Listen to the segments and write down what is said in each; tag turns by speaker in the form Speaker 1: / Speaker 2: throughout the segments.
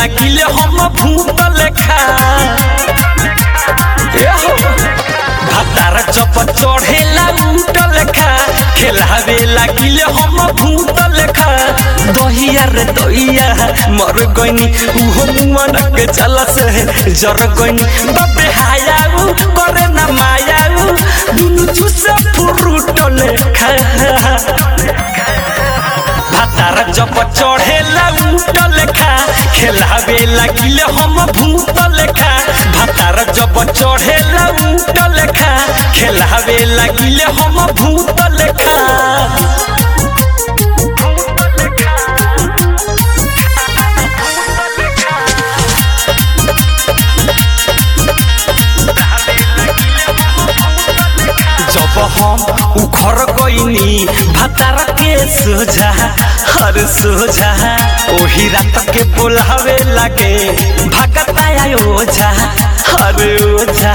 Speaker 1: लागिले हम भूत लेखा ए हो भातार जब चढ़ेला उठ लेखा खेलावे लागिले हम भूत लेखा दहिया रे दहिया मर गइनी उहो मुआना के चला से जर गइनी बाबे हायाऊ करे ना मायाऊ दुनु चुसे फुरुट लेखा भातार जब चढ़ेला उठ लेखा खेलावे लागिले हम भूत लेखा भातार जब चढ़ेला उठ लेखा खेलावे लागिले हम भूत लेखा जब हम उखर गईनी भतार के सोझा हर सोझा ओही रात के बोलावे लागे भगता ओझा हर ओझा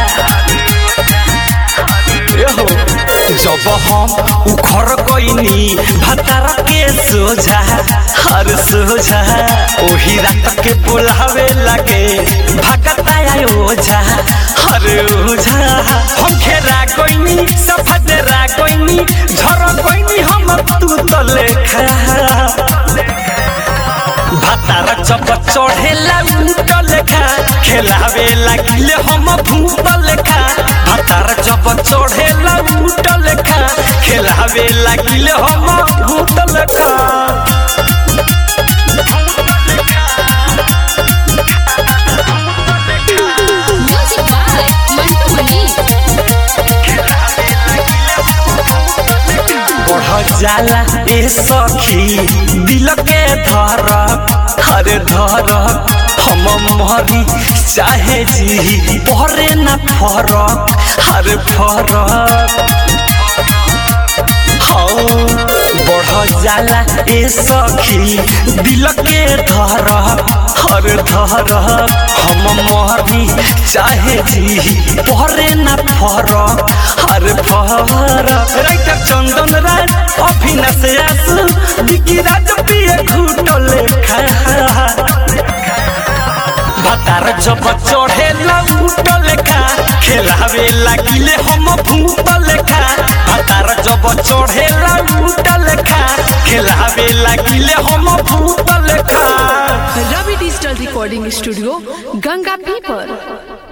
Speaker 1: एहो, जब हम उखर गईनी भतार के सोझा हर सोझा ओही रात के बोलावे लागे भगता ओझा हर ओझा हम घेरा गईनी सफदरा गईनी झर गईनी हम तू तो लेखा भातार जब चढ़ेला उठ लेखा खेलावे लागिले हम भूत लेखा भातार जब चढ़ेला उठ लेखा खेलावे लागिले हम भूत लेखा
Speaker 2: Music by Mantu Mani.
Speaker 1: बढ़ जाला ए सखी दिल के धर हरे धर हम मरी चाहे जी परे न फरक हरे फरक हाँ बढ़ जाला ए सखी दिल के धर हर धर हम मरी चाहे जी परे न फरक हर फरक राइटर चंदन राज अभिनस आसु बिकी राज पिए घूट लेखा भातार जब चढ़ेला उठ लेखा खेलावे लागिले हम भूत लेखा भातार जब चढ़ेला उठ लेखा खेलावे लागिले हम भूत लेखा
Speaker 3: Ravi digital recording studio Ganga पीपर